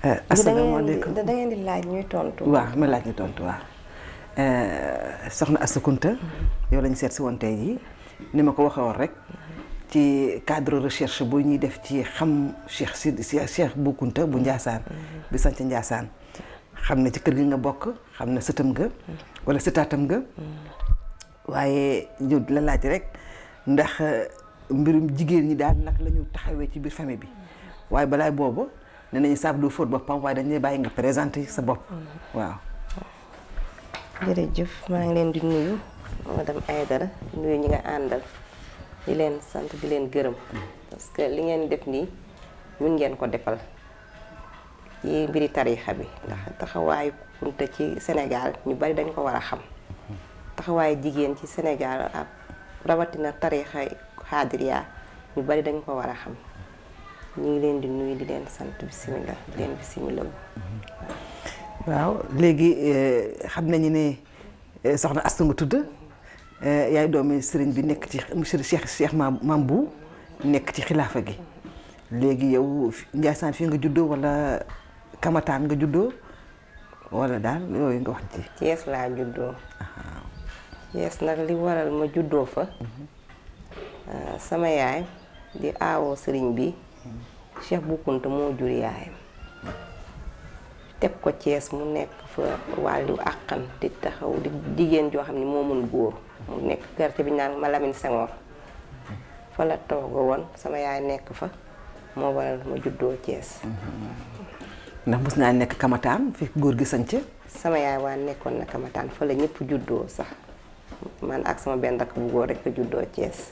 asalaamaaleykum da ngeen di laaj ñuy tontu. waaw ma laaj ñu tontu waaw soxna Astou Kounta yow lañu seet si woon tey jii ni ma ko waxee woon rek ci cadre recherche bu ñuy def ci xam Cheikh si Cheikh Bou Kounta bu Ndiassane bi sant Ndiassane xam ne ci kër gi nga bokk xam ne sëtam nga wala sëtaatam nga waaye ñëw di la laaj rek ndax mbirum jigéen ñi daal nag la ñu taxawee ci biir famille bi waaye balaay boobu ne nañu saab du fóot boppam waaye dañuy bàyyi nga présenté sa bopp waaw jërëjëf maa ngi leen di nuyu madame Aïdara nuyu ñi nga àndal di leen sant di leen gërëm parce que li ngeen def nii ñun ngeen ko defal ci mbiri tariixa bi ndax taxawaayu Kunta ci Sénégal ñu bari dañ ko war a xam taxawaayu jigéen ci Sénégal ak rawatina tariixa xaadiriya ñu bari dañ ko war a xam ñu ngi leen di nuyu di leen sant bisimilah di leen bisimilah. waaw léegi xam nañu ne soxna Astou nga tudd yaay doomi sëriñ bi nekk ci monsieur Cheikh Cheikh Mam Bou nekk ci xilaafa gi léegi yow Ndiassane fii nga juddoo wala Kamataan nga juddoo wala daal yooyu nga wax ci. Thiès laa juddoo. Thiès nag li waral ma juddoo fa. sama yaay di aawoo sëriñ bi Cheikh Bou Kounta moo jur yaayam. teg ko Thiès mu nekk fa wàllu àqan di taxaw di jigéen joo xam ne moo mun góor mu nekk quartier bi ñu naan ma Lamine Senghor fa la tooga woon sama yaay nekk fa moo waral ma juddoo Thiès. ndax mos naa nekk Kamataan fi góor gi sanc sama yaay waa nekkoon na Kamataan fa la ñëpp juddoo sax man ak sama benn rakk bu góor rek a juddoo Thiès.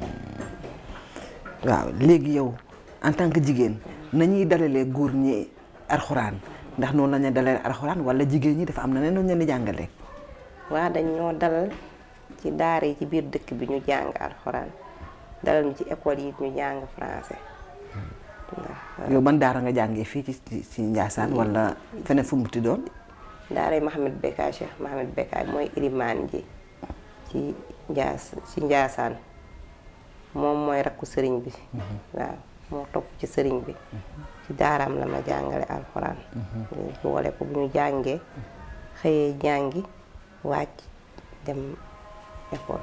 waaw léegi yow en tant que jigéen nañuy dalalee góor ñi alxuraan. ndax noonu la ñu dalee alxuraan wala jigéen ñi dafa am na ne noonu leen di jàngalee. waa dañ ñoo dalal ci daara yi ci biir dëkk bi ñu jàng alxuraan dalal ñu ci école yi ñu jàng français. yow ban daara nga jàngee fii ci ci Ndiassane wala feneen fu mu ti doon. daara yi Mohamed Bekkaay Cheikh Mohamed Bekkaay mooy ilimaan ji ci Ndiass ci Ndiassane moom mooy rakku sëriñ bi. waaw moo topp ci sëriñ bi. ci daaraam la ma jàngale alxuraan boole ko bu ñu jàngee xëyee jàngi wàcc dem école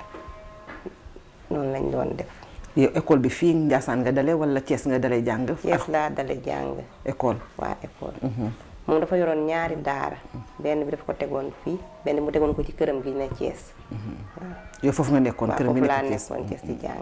noonu lañ doon def yow école bi fii Ndiassane nga dale wala Thiès nga dale jàng Thiès laa dale jàng école waa école moom dafa yoroon ñaari daara benn bi dafa ko tegoon fii benn mu tegoon ko ci këram gi ne Thiès waaw yow foofu nga nekkoon këram gi foofu laa nekk Thiès nekkoon Thiès di jàng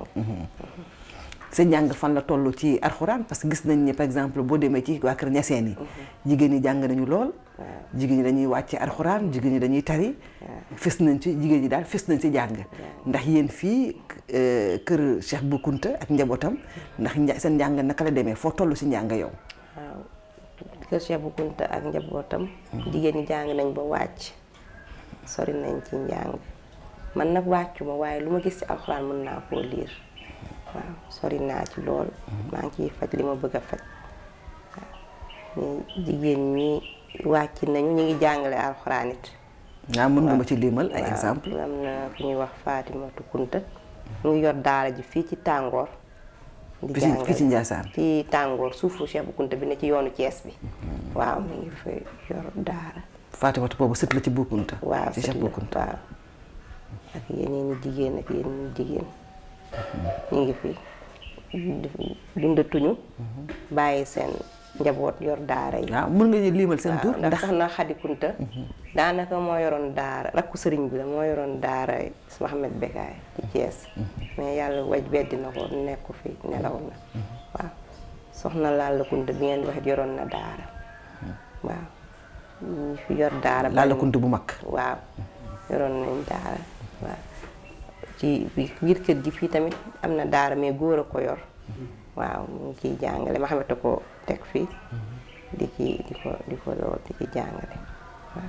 sa njàng fan la toll ci alxuraan parce que gis nañ ne par exemple boo demee ci waa kër ñaseen yi jigéen ñi jàng nañu lool jigéen ñi dañuy wàcce alxuraan jigéen ñi dañuy tari fës nañ ci jigéen ñi daal fës nañ ci jàng ndax yéen fii kër Cheikh Bou Kounta ak njabootam ndax nja seen njàng naka la demee foo toll si njàng yow waaw kër Cheikh Bou Kounta ak njabootam jigéen ñi jàng nañ ba wàcc sori nañ ci njàng man nag wàccu ma waaye lu ma gis ci alxuraan mën naa koo liir waaw sori naa ci lool maa ngi ciy faj li ma bëgg a faj waaw jigéen ñi wàcc nañu ñu ngi jàngale alxuraan it waaw mën nga ma ci limal ay exemple am na ku ñuy wax Fatimatu Kunta mu ngi yor daara ji fii ci tàngoor di fii ci- fii ci Ndiassane fii tàngoor suufu Cheikh Bou Kounta bi ne ci yoonu Thiès bi waaw mu ngi fa yor daara Fatimata boobu sët la ci Bou Kounta waaw ci Cheikh Bou Kounta waaw ak yeneen i jigéen ak yeneen i jigéen ñu ngi fi dundatuñu bàyyi seen njaboot yor daara yi waaw mën nga ñu limal seen tur waaw ndax soxna Xadi Kunta daanaka moo yoroon daara rakku sëriñ bi la moo yoroon daara Mohamed Bekkaay ci Thiès mais yàlla waj beddi na ko nekku fi nelaw na waaw soxna Lalla Kunta bi ngeen di wax yoroon na daara waaw ñu fi yor daara Lalla Kunta bu mag waaw yoroon nañ daara waaw ci biir kër gi fii tamit am na daara mais góor a ko yor waaw mu ngi ciy jàngale ma xamante ko teg fii di ci di ko di ko lool di ci jàngale waaw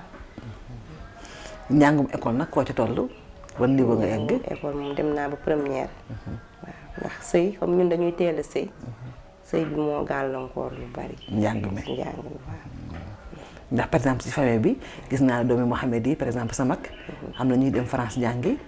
njàngum école nag koo ci toll ban niveau nga egg école moom dem naa ba première waaw ndax sëy comme ñun dañuy teel a sëy sëy bi moo gàllankoor lu bari njàng mi njàng mi waaw ndax par exemple ci famille bi gis naa doomi Mohamed yi par exemple sa mag am na ñuy dem France jàngi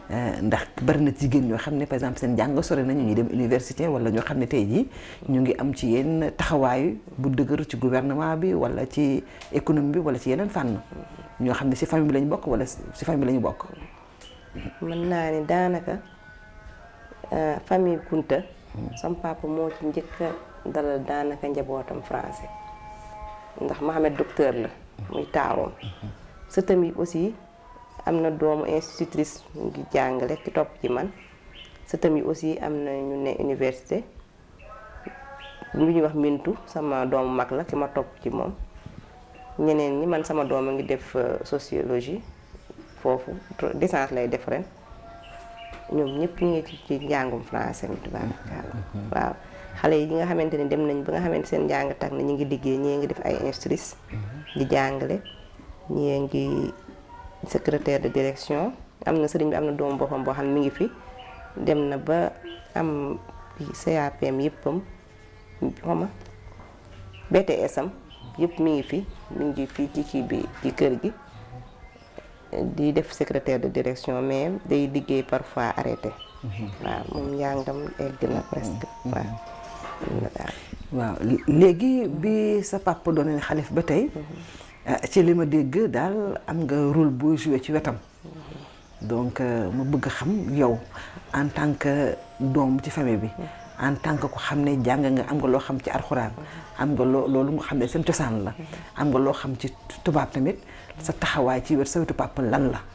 ndax bari na jigéen ñoo xam ne par exemple seen jàng sore nañu ñuy dem université wala ñoo xam ne tey jii ñu ngi am ci yenn taxawaay bu dëgër ci gouvernement bi wala ci économie bi wala ci yeneen fànn ñoo xam ne si famille bi lañu bokk wala si famille bi lañu bokk. mën naa ni daanaka famille Kunta. sam papa moo ci njëkk a dalal daanaka njabootam français ndax Mohamed docteur la muy taawam sëtam yi aussi am na doomu institutrice mu ngi jàngale ki topp ci man sëtam yi aussi am na ñu ne université lu ñuy wax mintu sama doomu mag la ki ma topp ci moom ñeneen ñi man sama doom a ngi def sociologie foofu licence lay def ren ñoom ñëpp ñu ngi ci ci njàngum français mi tubaarkalla waaw xale yi nga xamante ne dem nañ ba nga xamante seen njàng tax na ñu ngi liggéey ñii ngi def ay instructrices di jàngale ñii ngi secrétaire de direction am na sëriñ bi am na doomu boppam boo xam ne mi ngi fi dem na ba am CAPM yëppam xoma BTS am yëpp mi ngi fi mi ngi fii ci kii bi ci kër gi di def secrétaire de direction mais day liggéey parfois arrêté waaw moom njàngam egg na presque waaw waaw léegi bi sa papa doon xalif ba tey ci li ma dégg daal am nga rôle boo joué ci wetam donc ma bëgg xam yow en tant que doom ci famille bi en tant que ko xam ne jàng nga am nga loo xam ci alxuraan am nga loo loolu nga xam ne seen cosaan la am nga loo xam ci tubaab tamit sa taxawaay ci wet sa wetu papa lan la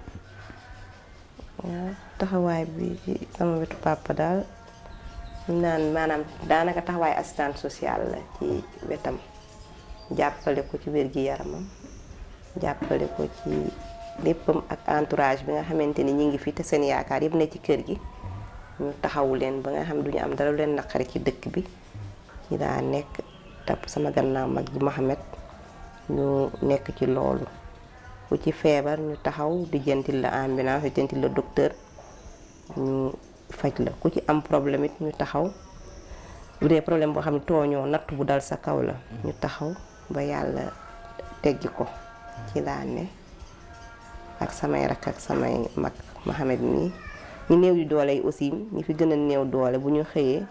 waaw taxawaay bi ci sama wetu papa daal ñu naan maanaam daanaka taxawaay assistante sociale la ci wetam jàppale ko ci wér-gi-yaramam jàppale ko ci léppam ak entourage bi nga xamante ni ñi ngi fi te seen yaakaar yëpp ne ci kër gi ñu taxawu leen ba nga xam duñu am dara lu leen naqari ci dëkk bi ci daa nekk tapp sama gannaaw mag ji Mohamed ñu nekk ci loolu ku ci feebar ñu taxaw di jëntil la ambulance di jëntil la docteur ñu faj la ku ci am problème it ñu taxaw bu dee problème boo xam ne tooñoo natt bu dal sa kaw la ñu taxaw ba yàlla teggi ko ci laa ne ak samay rakk ak samay mag Mohamed mii ñu néew yu doole yi aussi ñi fi gën a néew doole bu ñu xëyee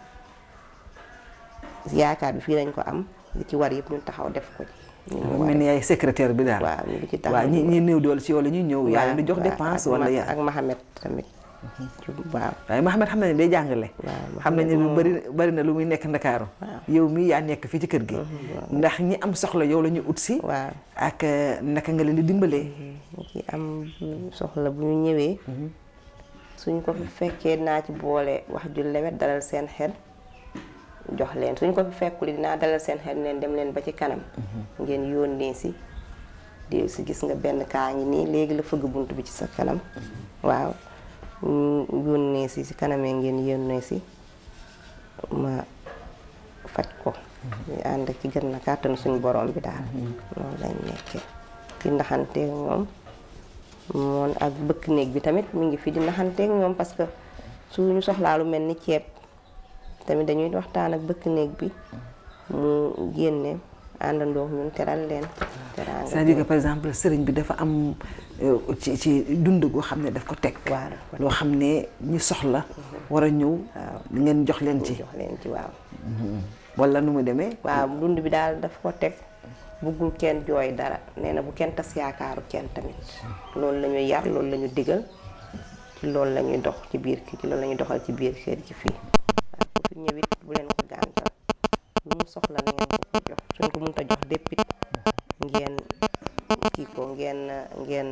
yaakaar bi fii lañ ko am li ci war yëpp ñu taxaw def ko ci mel ni yaay secrétaire bi daal waaw ñu ngi ci taxaw waaw ñi ñi néew doole ci yow la ñuy ñëw yaa leen di jox waaw, dépense ak wala Ma- yaa ak Mohamed tamit waaw waaye Mohamed xam na ne day jàngale waaw, xam nañ ne lu moom- bari bari na lu muy nekk ndakaaru yow mii yaa nekk fii ci kër gi ndax ñi am soxla yow la ñu ut si waaw ak euh, naka nga leen di dimbalee ñu ci am soxla bu ñu ñëwee suñ ko fi fekkee dinaa ci boole wax ju lewet dalal seen xel jox leen suñ ko fi fekkuli dinaa dalal seen xel leen dem leen ba ci kanam ngeen yónnee si di si gis nga benn kaa ngi nii léegi la fëgg bunt bi ci sa kanam waaw ñu yónnee si si kanamee ngeen yónnee si ma faj ko ñu ànd ci gën na kàttanu suñu borom bi daal noonu lañ nekkee di naxanteeg ñoom moon ak bëkk néeg bi tamit mi ngi fi di naxanteeg ñoom parce que suñu soxlaa lu mel ni ceeb tamit dañuy waxtaan ak bëkk néeg bi mu génne àndandoo ñun teral leen teraanga c'est-à-dire que par exemple sëriñ bi dafa am euh, ci ci dund goo xam ne daf ko teg waaw daf ko loo xam ne ñi soxla war a ñëw ngeen jox leen ci jox leen ci waaw wala nu mu demee waaw dund bi daal daf ko teg buggul kenn jooy dara nee na bu kenn tas yaakaaru kenn tamit loolu la ñuy yar loolu la ñu digal ci loolu la ñuy dox ci biir kii ci loolu la ñuy doxal ci biir kër gi fii waaw ku fi ñëwit bu leen ko gàntal lu mu soxla na ngeen ko ko jox suñ ko mënta jox déppit ngeen kii ko ngeen ngeen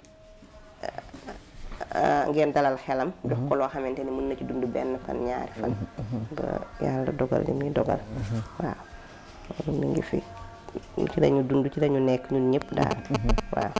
ah, ngeen dalal xelam jox ko loo xamante ni mën na ci dund benn fan ñaari fan ba yàlla dogal li muy dogal waaw loolu mi ngi fi ci lañu dund ci lañu nekk ñun ñëpp daal waaw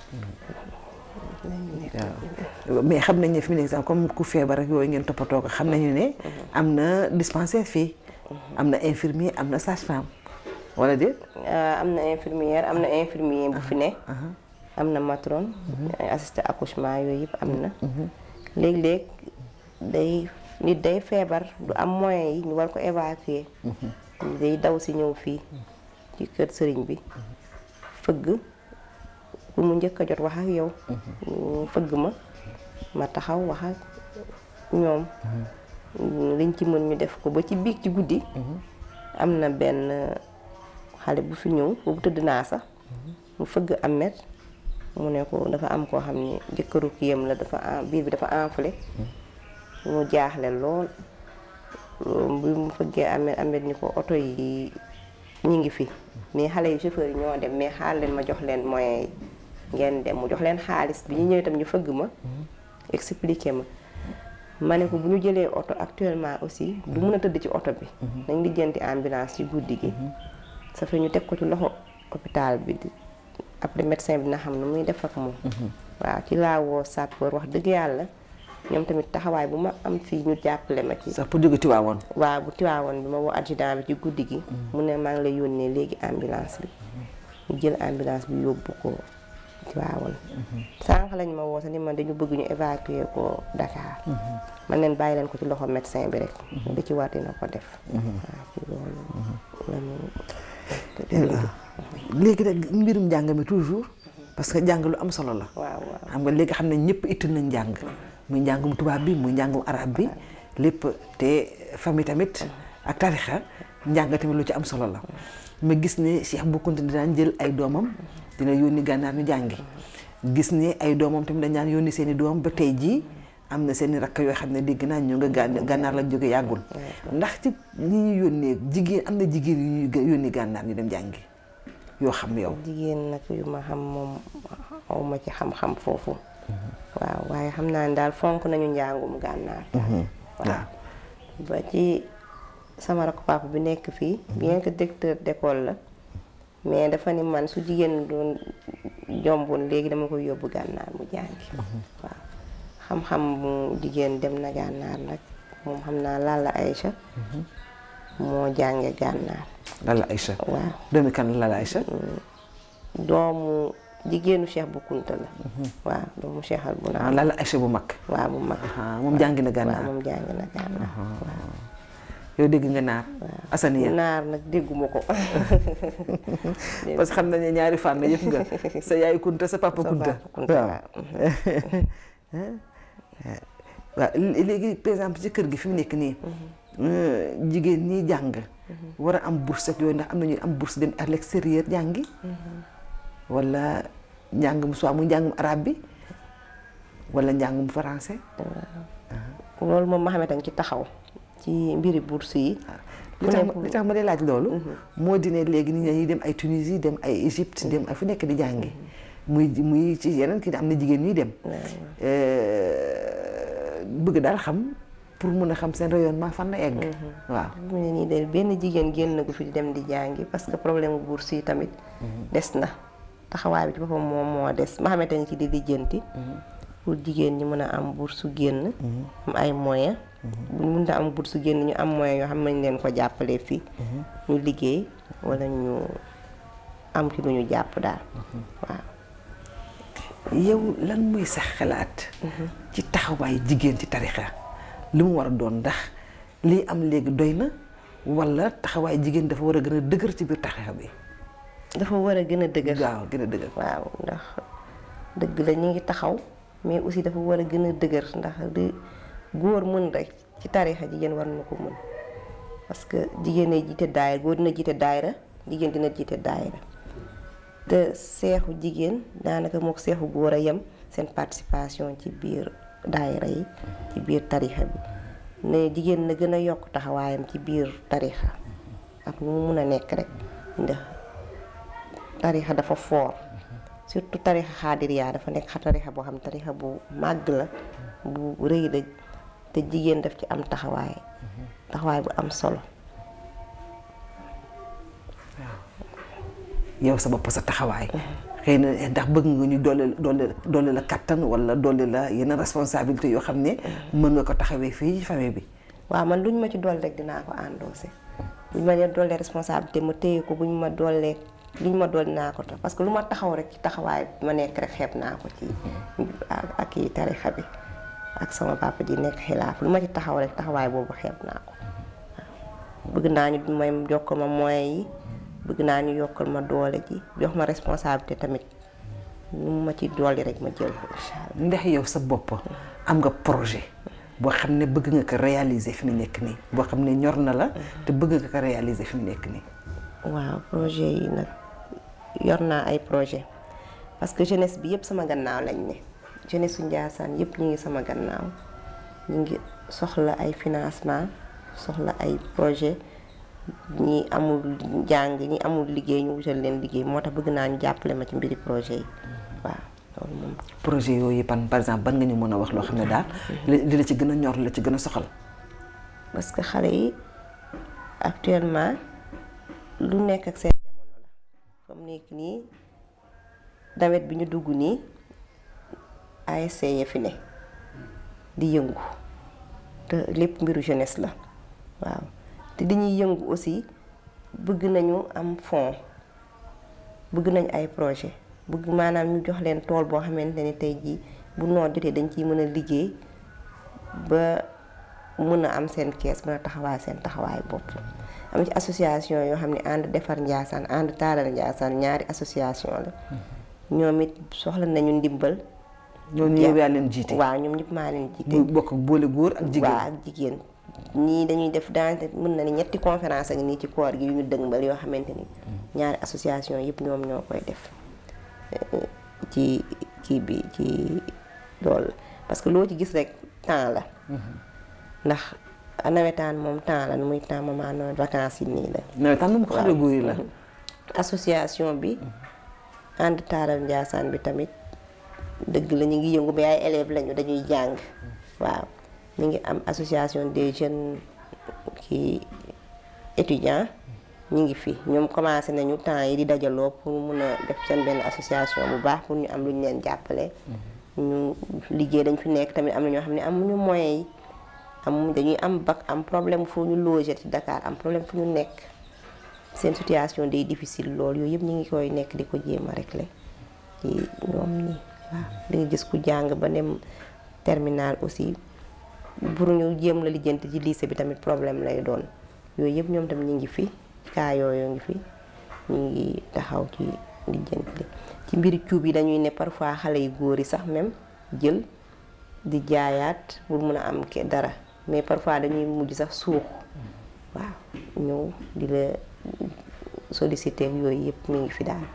waaw mais xam nañ ne fi mu ne sax comme ku feebar ak yooyu ngeen toppatoo ko xam nañu ne am na dispensaire fii am na infirmier am na sage-femme wala déet Euh, am na infirmière am na infirmier bu fi ne am na matron assisté accouchement yooyu yëpp am na léeg-léeg day nit day feebar du am moyen yi ñu war ko évacuer day daw si ñëw fii ci kër sëriñ bi fëgg ku mu njëkk a jot wax ak yow mu fëgg ma ma taxaw wax ak ñoom liñ ci mën ñu def ko ba ci biig ci guddi am na benn xale bu fi ñëw boobu tëdd naa sax mu fëgg amet mu ne ko dafa am koo xam ne jëkkëru kiyam la dafa en biir bi dafa enflé mu jaaxle lool bi mu fëggee amet amet ni ko oto yi ñi ngi fi mais xale yu chauffeur yi ñoo dem mais xaar leen ma jox leen moyens yi ngeen dem mu jox leen xaalis bi ñu ñëwee tam ñu fëgg ma expliqué ma ma ne ko bu ñu jëlee oto actuellement aussi du mun a tëdd ci oto bi nañ lijjanti ambulance ci guddi gi ça fait ñu teg ko ci loxo hôpital bi après médecin bi dina xam ne muy def ak moom waaw ci laa woo sapeur wax dëgg yàlla ñoom tamit taxawaay bu ma am fii ñu jàppale ma ci sax pour jóge Tiwaawoon waaw bu tiwaawoon bi ma woo adjudant bi ci guddi gi mu ne maa ngi lay yónnee léegi ambulance bi ñu jël ambulance bi yóbbu ko tiwaawoon sànq lañ ma woo sax ni man dañu bëgg ñu évacuer ko Dakar man leen bàyyi leen ko ci loxo médecin bi rek da ci war dina ko def waaw ci loolu lañu léegi nag mbirum njàng mi toujours parce que njàng lu am solo la waaw waaw xam nga léegi xam ne ñëpp itti nañ njàng muy njàngum tubaab bi muy njàngum arab bi lépp te famille tamit ak tarixa njàng tamit lu ci am solo la ma gis ne Cheikh Bou Kounta daan jël ay doomam dina yónni gànnaar ñu jàngi gis ne ay doomam tamit dañ daan yónni seen i doom ba tey jii am na seen i rakk yoo xam ne dégg naa ñu nga gàn gànnaar la jóge yàggul ndax ci ñi ñu yónnee jigéen am na jigéen yu ñuy yónni gànnaar ñu dem jàngi yoo xam yow jigéen nag yu ma xam moom aw ma ci xam-xam foofu waaw waaye xam naa ne daal fonk nañu njàngum gànnaar waaw ba ci sama rakk papa bi nekk fii bien que directeur d'école la mais dafa ni man su jigéen doon jomboon léegi dama koy yóbbu gànnaar mu jàngi waaw xam-xam mu jigéen dem na gànnaar nag moom xam naa Lalla Aïcha moo jànge gànnaar Lalla Aïcha waaw doomi kan la Lalla Aïcha doomu jigéenu Cheikh Bou Kounta la waaw doomu Cheikh al bu ah naa Lalla Aïcha bu mag waaw bu mag ah moom jàngi na waaw gànnaar moom jàngi na gànnaar waaw yow dégg nga naar asaniya naar nag dégguma ko parce que xam nañ ne ñaari fànn yëpp nga sa yaay kunta sa papa Sa kunta papa Kunta, waaw waaw léegi par exemple ci kër gi fi mu nekk nii jigéen ñi jàng war a am bourse ak yooyu ndax am nañu am bourse dem à l'extérieur jàngi wala njàngum soit mu njàngum arabe bi wala njàngum français loolu moom Mohamed a ngi ci taxaw ci mbiri bourse yi li tax ma li tax ma dee laaj loolu moo di ne léegi nit ñi dem ay Tunisie dem ay Égypte dem ay fu nekk di jàngi muy muy ci yeneen kii am na jigéen ñuy dem bëgg daal xam pour mun a xam seen rayonnement fan la egg waaw mu ne nii de benn jigéen génn gu fi di dem di jàngi parce que problème bu bourse yi tamit des na taxawaay bi ci boppam moom moo des Mohamed a ngi ci di lijjanti pour jigéen ñi mën a am bourse génn am ay moyens buñ mën a am bourse génn ñu am moyens yoo xam nañ leen ko jàppalee fii ñu liggéey wala ñu am ci lu ñu jàpp daal waaw yow lan mooy sax xalaat ci taxawaay jigéen ci tarixa li mu war a doon ndax lii am léegi doy na wala taxawaay jigéen dafa war a gën a dëgër ci biir tarixa bi dafa war a gën a dëgër waaw gën a dëgër waaw ndax dëgg la ñu ngi taxaw mais aussi dafa war a gën a dëgër ndax li góor mën rek ci tarixa jigéen war na ko mën parce que jigéen a jiite daayira góor dina jiite daayira jigéen dina jiite daayira te seexu jigéen daanaka mook seexu góor a yem seen participation ci biir daayira yi ci biir tarixa bi ne jigéen na gën a yokk taxawaayam ci biir tarixa ak nu mu mun a nekk rek ndax tarixa dafa foor surtout tarixa xaadiriyaa dafa nekk xa tarixa boo xam tarixa bu màgg la bu rëy la te jigéen daf ci am taxawaay taxawaay bu am solo yow sa bopp sa taxawaay xëy na ndax bëgg nga ñu doole doole doole la kattan wala doole la yeneen responsabilité yoo xam ne mën nga ko taxawee fii famille bi waaw man luñ ma ci dool rek dinaa ko endossé buñ ma dee doolee responsabilité ma téye ko buñ ma doolee luñ ma dool dinaa ko tax parce que lu ma taxaw rek ci taxawaay bi ma nekk rek xeeb naa ko ci ak kii tarixa bi ak sama papa ji nekk xilaaf lu ma ci taxaw rek taxawaay boobu xeeb naa ko waaw bëgg naa ñu may jokkal ma moyens yi bëgg naa ñu yokkal ma doole ji jox ma responsabilité tamit nu ma ci dolli rek ma jël incha allah. ndax yow sa bopp am nga projet boo xam ne bëgg nga ko réaliser fi mu nekk nii boo xam ne ñor na la te bëgg nga ko réaliser fi mu nekk nii. waaw projet yi nag yor naa ay projet parce que jeunesse bi yëpp sama gannaaw lañ ne jeunesse su Ndiassane yëpp ñu ngi sama gannaaw ñu ngi soxla ay financement soxla ay projet ñi amul jàng ñi amul liggéey ñu wutal leen liggéey moo tax bëgg naa ñu jàppale ma ci mbiri projet yi waaw loolu moom. projet yooyu pan par exemple ban nga ñu mën a wax loo xam ne daal li la ci gën a ñor la ci gën a soxal. parce que xale yi actuellement lu nekk ak seen jamono la comme nekk nii nawet bi ñu dugg nii ASC ya fi ne di yëngu te lépp mbiru jeunesse la waaw te dañuy yëngu aussi bëgg nañu am fond bëgg nañ ay projet bëgg maanaam ñu jox leen tool boo xamante ni tey jii bu noor jotee dañ ciy mën a liggéey ba mën a am seen kees mën a taxawaay seen taxawaay bopp am ci association yoo xam ne ànd defar Ndiassane ànd taaral Ndiassane ñaari association la ñoom it soxla nañu ndimbal ñooñu yow yaa leen jiite. waaw ñoom ñëpp maa leen jiite muy bokk boole góor ak jigéen. waaw ak jigéen ñii dañuy def dans mën na ni ñetti conférence ak nii ci koor gi yu ñu dëngbal yoo xamante ni ñaari association yëpp ñoom ñoo koy def ci kii bi ci loolu parce que loo ci gis rek temps la ndax nawetaan moom temps la nu muy temps moment nawet vacances yi nii la nawetaan moom ko xale góor yi la. association bi ànd taaral Ndiassane bi tamit dëgg la ñu ngi yëngu mais ay élèves lañu dañuy jàng waaw ñu ngi am association des jeunes kii étudiants ñu ngi fi ñoom commencé nañu temps yi di dajaloo pour mun a def seen benn association bu baax pour ñu am lu ñu leen jàppale. ñu liggéey dañ fi nekk tamit am na ñoo xam ne amuñu moyens yi am dañuy am bac am problème fu ñu loger ci Dakar am problème fu ñu nekk seen situation day difficile lool yooyu yëpp ñu ngi koy nekk di ko jéem a régler ci ñoom ñi waaw di nga gis ku jàng ba dem terminal aussi pour ñu jéem la lijjanti ci lycée bi tamit problème lay doon yooyu yëpp ñoom tam ñu ngi fi kaa yooyu ngi fi ñu ngi taxaw ci lijjanti ci mbiri cuub yi dañuy ne parfois xale yu góor yi sax même jël di jaayaat pour mun a am ke dara mais parfois dañuy mujj sax suux waaw ñëw di la solliciter yooyu yëpp mi ngi fi daal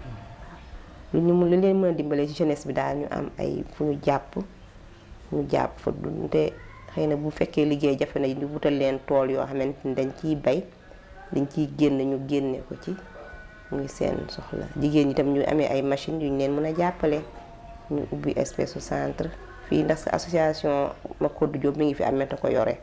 lu ñu mun lu leen mën a dimbalee ci jeunesse bi daal ñu am ay fu ñu jàpp ñu jàpp fa te xëy na bu fekkee liggéey jafe na ñu wutal leen tool yoo xamante ni dañ ciy bay dañ ciy génn ñu génne ko ci muy seen soxla jigéen ñi tam ñu amee ay machines yu ñu leen mën a jàppale ñu ubbi espèce su centre fii ndax association Makodou Diop mi ngi fi amee te ko yore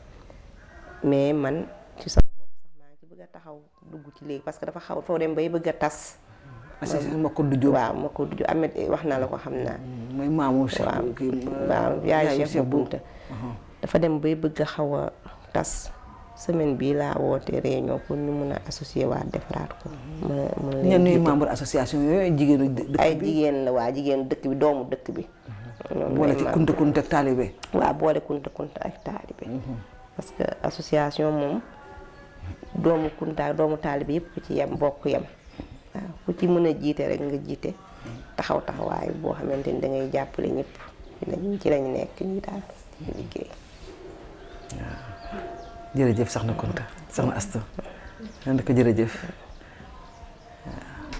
mais man ci sama bopp sax maa ngi ci bëgg a taxaw dugg ci léegi parce que dafa xaw foo dem bay bëgg a tas. association Makodou Diop waaw Makodou Diop Ahmed wax na la ko xam naa. mooy maamu Cheikh waaw waaw yaay Cheikh bu Bunta dafa dem bay bëgg a xaw a tas semaine bii laa woote réunion pour ñu mun a associé waat defaraat ko. mën a mën ñenn ñuy membre association yooyu jigéenu dëkk bi ay jigéen la waa jigéenu dëkk bi doomu dëkk bi. boole ci kunta kunta ak taalibe. waaw boole kunta kunta ak taalibe. parce que association moom doomu kunta ak doomu taalibe yëpp ku ci yem bokk yem. waaw ku ci mën a jiite rek nga jiite taxaw taxawaay boo xamante ni da ngay jàppale ñëpp ci lañu nekk nii daal di liggéey. jërëjëf soxna Kunta soxna Asta. nan ko jërëjëf.